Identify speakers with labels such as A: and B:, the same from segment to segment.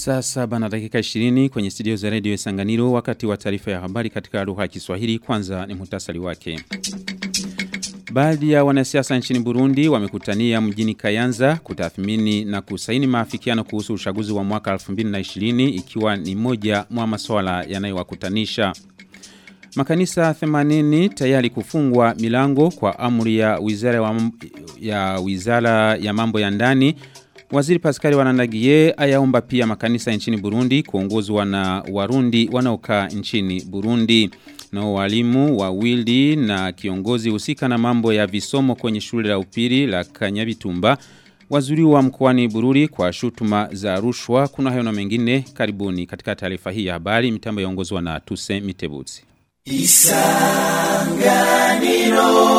A: Saa saba na dakika 20 kwenye studio za radio Sanganiro wakati wa taarifa ya habari katika lugha ya Kiswahili kwanza ni muhtasari wake. Baadhi ya wanasiasa nchini Burundi wamekutania mjini Kayanza kutathmini na kusaini maafikiano kuhusu uchaguzi wa mwaka 2020 ikiwa ni moja mwa masuala yanayowakutanisha. Makanisa 80 tayari kufungwa milango kwa amri ya wizara, wa, ya wizara ya mambo ya ndani. Waziri Pascal Wanandagie ayaomba pia makanisa nchini Burundi kuongozwa na Warundi wanaokaa nchini Burundi. Na walimu wawili na kiongozi husika na mambo ya visomo kwenye shule la upili la Kanyabitumba wazuriwa mkoani Bururi kwa shutuma za rushwa kuna hayo na mengine karibuni katika taarifa hii ya habari mitambo yaongozwa na Tuse Mitebutsi. Isanganiro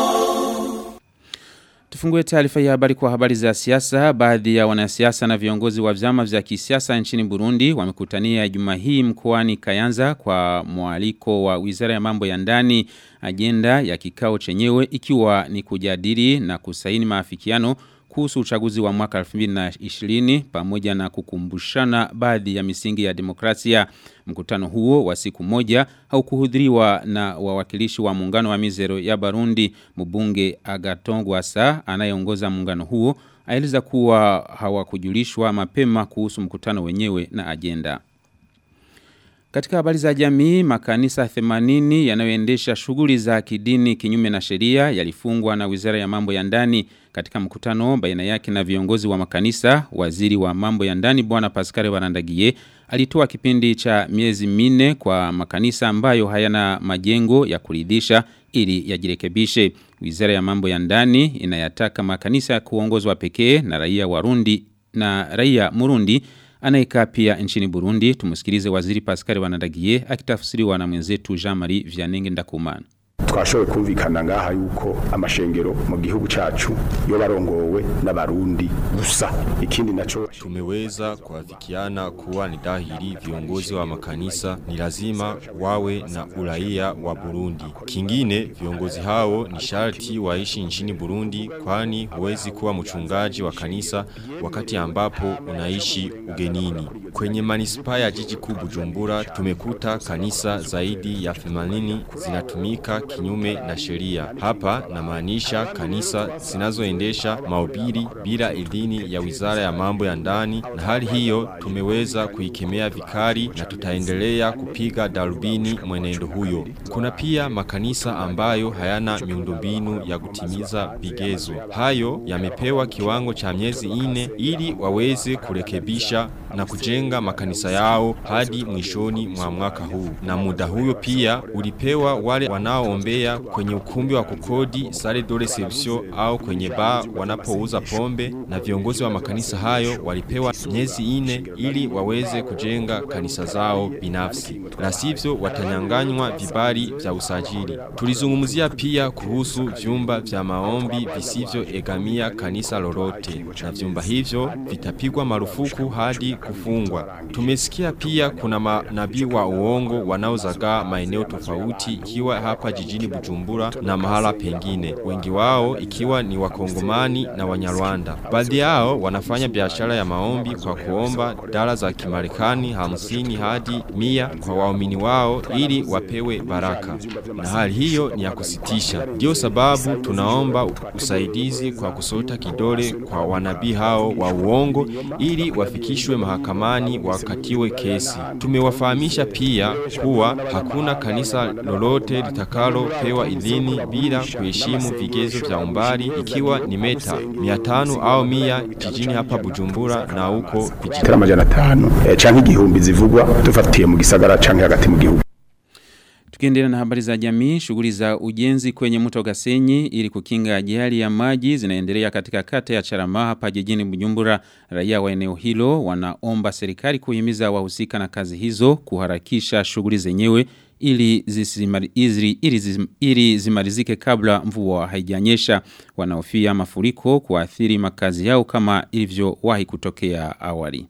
A: Tufungue taarifa ya habari kwa habari za siasa. Baadhi ya wanasiasa na viongozi wa vyama vya kisiasa nchini Burundi wamekutania juma hii mkoani Kayanza kwa mwaliko wa Wizara ya Mambo ya Ndani. Agenda ya kikao chenyewe ikiwa ni kujadili na kusaini maafikiano kuhusu uchaguzi wa mwaka 2020 pamoja na kukumbushana baadhi ya misingi ya demokrasia. Mkutano huo wa siku moja haukuhudhuriwa na wawakilishi wa muungano wa mizero ya Barundi mbunge Agaton Gwasa anayeongoza muungano huo aeleza kuwa hawakujulishwa mapema kuhusu mkutano wenyewe na agenda. Katika habari za jamii, makanisa 80 yanayoendesha shughuli za kidini kinyume na sheria yalifungwa na Wizara ya Mambo ya Ndani katika mkutano baina yake na viongozi wa makanisa. Waziri wa Mambo ya Ndani Bwana Pascal Barandagie alitoa kipindi cha miezi minne kwa makanisa ambayo hayana majengo ya kuridhisha ili yajirekebishe. Wizara ya Mambo ya Ndani inayataka makanisa kuongozwa pekee na raia Warundi na raia Murundi anayekaa pia nchini Burundi. Tumusikilize waziri Pascal Wanadagie akitafsiriwa na mwenzetu Jean-Marie Vianenge Ndakumana
B: twashoboye kumvikana ngaha yuko amashengero mu gihugu cacu yo barongowe n'abarundi gusa ikindi naco
C: tumeweza kuafikiana kuwa ni dhahiri viongozi wa makanisa ni lazima wawe na uraia wa Burundi. Kingine viongozi hao ni sharti waishi nchini Burundi kwani huwezi kuwa mchungaji wa kanisa wakati ambapo unaishi ugenini. Kwenye manispaa ya jiji kuu Bujumbura tumekuta kanisa zaidi ya 80 zinatumika kinyume na sheria. Hapa namaanisha kanisa zinazoendesha mahubiri bila idhini ya Wizara ya Mambo ya Ndani, na hali hiyo tumeweza kuikemea vikali na tutaendelea kupiga darubini mwenendo huyo. Kuna pia makanisa ambayo hayana miundombinu ya kutimiza vigezo. Hayo yamepewa kiwango cha miezi ine ili waweze kurekebisha na kujenga makanisa yao hadi mwishoni mwa mwaka huu. Na muda huyo pia ulipewa wale wanaoombea kwenye ukumbi wa kukodi sale de reception au kwenye bar wanapouza pombe na viongozi wa makanisa hayo walipewa miezi ine ili waweze kujenga kanisa zao binafsi. La sivyo watanyanganywa vibali vya usajili. Tulizungumzia pia kuhusu vyumba vya maombi visivyo egamia kanisa lolote na vyumba hivyo vitapigwa marufuku hadi kufungwa. Tumesikia pia kuna manabii wa uongo wanaozagaa maeneo tofauti ikiwa hapa jijini Bujumbura na mahala pengine. Wengi wao ikiwa ni wakongomani na wanyarwanda. Baadhi yao wanafanya biashara ya maombi kwa kuomba dala za kimarekani hamsini hadi mia kwa waumini wao ili wapewe baraka. Na hali hiyo ni ya kusitisha. Ndio sababu tunaomba usaidizi kwa kusota kidole kwa wanabii hao wa uongo ili wafikishwe mahakamani wakatiwe kesi. Tumewafahamisha pia kuwa hakuna kanisa lolote litakalo pewa idhini bila kuheshimu vigezo vya umbali ikiwa ni meta 500 au 100 jijini hapa Bujumbura na huko
B: vijijini amajana 5 canke igihumbi zivugwa dufatiye mu gisagara canke hagati mu gihugu
A: Tukiendelea na habari za jamii, shughuli za ujenzi kwenye mto Gasenyi ili kukinga ajali ya maji zinaendelea katika kata ya Charama hapa jijini Bujumbura. Raia wa eneo hilo wanaomba serikali kuhimiza wahusika na kazi hizo kuharakisha shughuli zenyewe ili zisimari, ili, ili, ili zimalizike kabla mvua haijanyesha. Wanaofia mafuriko kuathiri makazi yao kama ilivyowahi kutokea awali.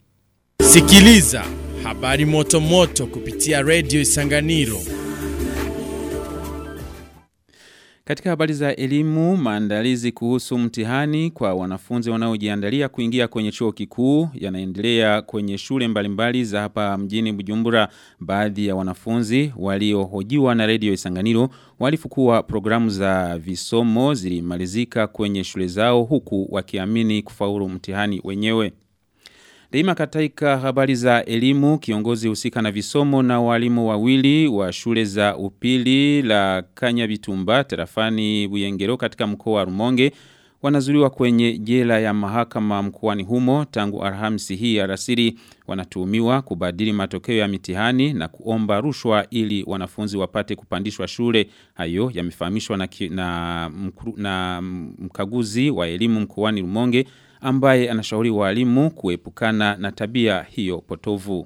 D: Sikiliza habari moto moto kupitia Radio Isanganiro.
A: Katika habari za elimu, maandalizi kuhusu mtihani kwa wanafunzi wanaojiandalia kuingia kwenye chuo kikuu yanaendelea kwenye shule mbalimbali za hapa mjini Bujumbura. Baadhi ya wanafunzi waliohojiwa na redio Isanganiro walifukua programu za visomo zilimalizika kwenye shule zao huku wakiamini kufaulu mtihani wenyewe. Daima katika habari za elimu, kiongozi husika na visomo na walimu wawili wa shule za upili la Kanya Bitumba, terafani Buyengero katika mkoa wa Rumonge, wanazuliwa kwenye jela ya mahakama mkoani humo tangu Alhamisi hii alasiri wanatuhumiwa kubadili matokeo ya mitihani na kuomba rushwa ili wanafunzi wapate kupandishwa shule. Hayo yamefahamishwa na, ki- na, mkru- na mkaguzi wa elimu mkoani Rumonge ambaye anashauri walimu kuepukana na tabia hiyo potovu.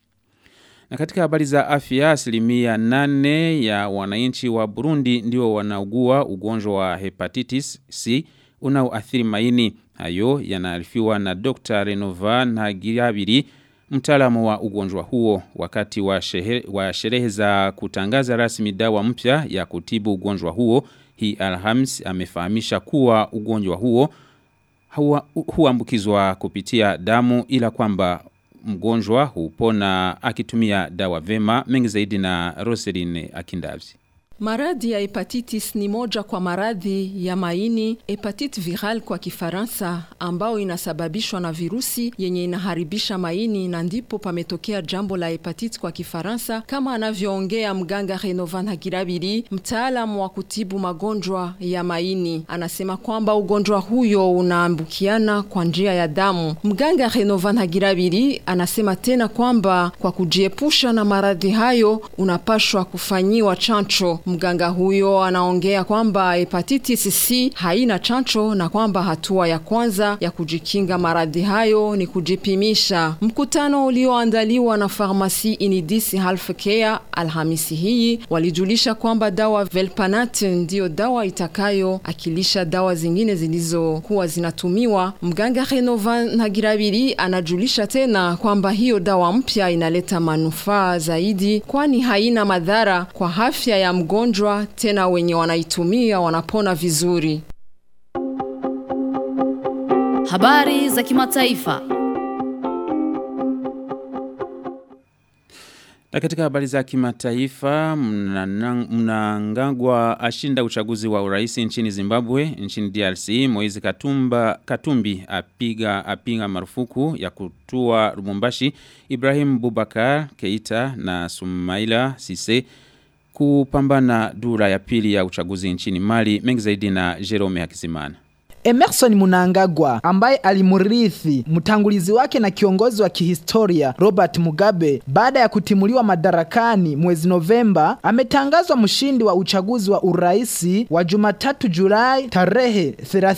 A: Na katika habari za afya asilimia nane ya wananchi wa Burundi ndio wanaugua ugonjwa wa hepatitis C unaoathiri maini. Hayo yanaarifiwa na Dr. Renova Ntagirabiri mtaalamu wa ugonjwa huo wakati wa, shehe, wa sherehe za kutangaza rasmi dawa mpya ya kutibu ugonjwa huo. Hii Alhams amefahamisha kuwa ugonjwa huo huwa- huambukizwa kupitia damu ila kwamba mgonjwa hupona akitumia dawa vema mengi zaidi na Roseline Akindavzi.
E: Maradhi ya hepatitis ni moja kwa maradhi ya maini, hepatite viral kwa Kifaransa, ambao inasababishwa na virusi yenye inaharibisha maini, na ndipo pametokea jambo la hepatite kwa Kifaransa, kama anavyoongea mganga Renovan Hagirabiri, mtaalamu wa kutibu magonjwa ya maini. Anasema kwamba ugonjwa huyo unaambukiana kwa njia ya damu. Mganga Renovan Hagirabiri anasema tena kwamba kwa kujiepusha na maradhi hayo unapashwa kufanyiwa chancho. Mganga huyo anaongea kwamba hepatitis C haina chancho na kwamba hatua ya kwanza ya kujikinga maradhi hayo ni kujipimisha. Mkutano ulioandaliwa na farmasi Inidis Healthcare Alhamisi hii walijulisha kwamba dawa Velpanat ndiyo dawa itakayo akilisha dawa zingine zilizokuwa zinatumiwa. Mganga Renovan Ntagirabiri anajulisha tena kwamba hiyo dawa mpya inaleta manufaa zaidi, kwani haina madhara kwa afya ya mgonjwa, tena wenye wanaitumia wanapona vizuri.
F: Habari za kimataifa.
A: Na katika habari za kimataifa mnana- mnangagwa ashinda uchaguzi wa urais nchini Zimbabwe, nchini DRC, Moizi Katumba, Katumbi apiga apiga marufuku ya kutua Lubumbashi, Ibrahim Bubakar Keita na Sumaila Sise kupambana dura ya pili ya uchaguzi nchini Mali, mengi zaidi na Jerome Hakizimana.
G: Emerson Munangagwa ambaye alimurithi mtangulizi wake na kiongozi wa kihistoria Robert Mugabe baada ya kutimuliwa madarakani mwezi Novemba ametangazwa mshindi wa uchaguzi wa uraisi wa Jumatatu Julai tarehe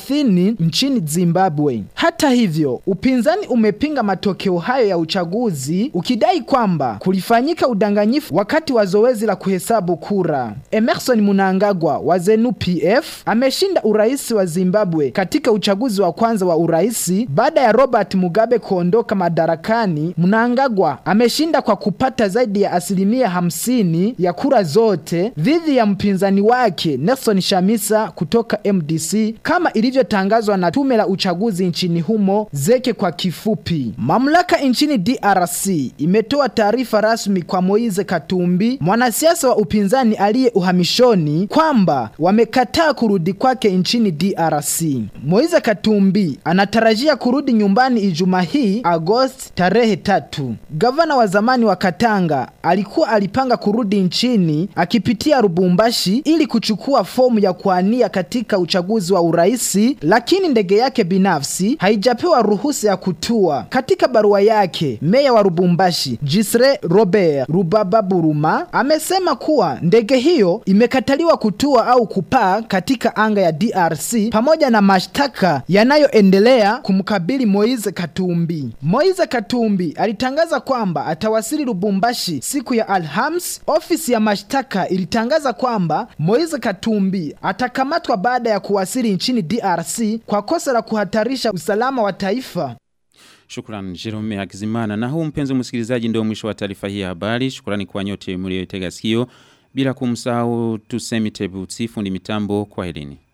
G: 30 nchini Zimbabwe. Hata hivyo, upinzani umepinga matokeo hayo ya uchaguzi ukidai kwamba kulifanyika udanganyifu wakati wa zoezi la kuhesabu kura. Emerson Munangagwa wa ZANU PF ameshinda uraisi wa Zimbabwe katika uchaguzi wa kwanza wa uraisi baada ya Robert Mugabe kuondoka madarakani. Mnangagwa ameshinda kwa kupata zaidi ya asilimia hamsini ya kura zote dhidi ya mpinzani wake Nelson Shamisa kutoka MDC kama ilivyotangazwa na tume la uchaguzi nchini humo zeke kwa kifupi. Mamlaka nchini DRC imetoa taarifa rasmi kwa Moise Katumbi, mwanasiasa wa upinzani aliye uhamishoni, kwamba wamekataa kurudi kwake nchini DRC. Moise Katumbi anatarajia kurudi nyumbani Ijumaa hii Agosti tarehe tatu. Gavana wa zamani wa Katanga alikuwa alipanga kurudi nchini akipitia Lubumbashi ili kuchukua fomu ya kuania katika uchaguzi wa uraisi, lakini ndege yake binafsi haijapewa ruhusa ya kutua. Katika barua yake, meya wa Lubumbashi Gisre Robert Rubababuruma amesema kuwa ndege hiyo imekataliwa kutua au kupaa katika anga ya DRC pamoja na mashtaka yanayoendelea kumkabili Moise Katumbi. Moise Katumbi alitangaza kwamba atawasili Lubumbashi siku ya Alhams. Ofisi ya mashtaka ilitangaza kwamba Moise Katumbi atakamatwa baada ya kuwasili nchini DRC kwa kosa la kuhatarisha usalama wa taifa.
A: Shukran Jerome Hakizimana. Na huu mpenzi msikilizaji ndio mwisho wa taarifa hii ya habari. Shukrani kwa nyote mlioitega sikio. bila kumsahau tusemi tebutsi fundi mitambo kwa helini.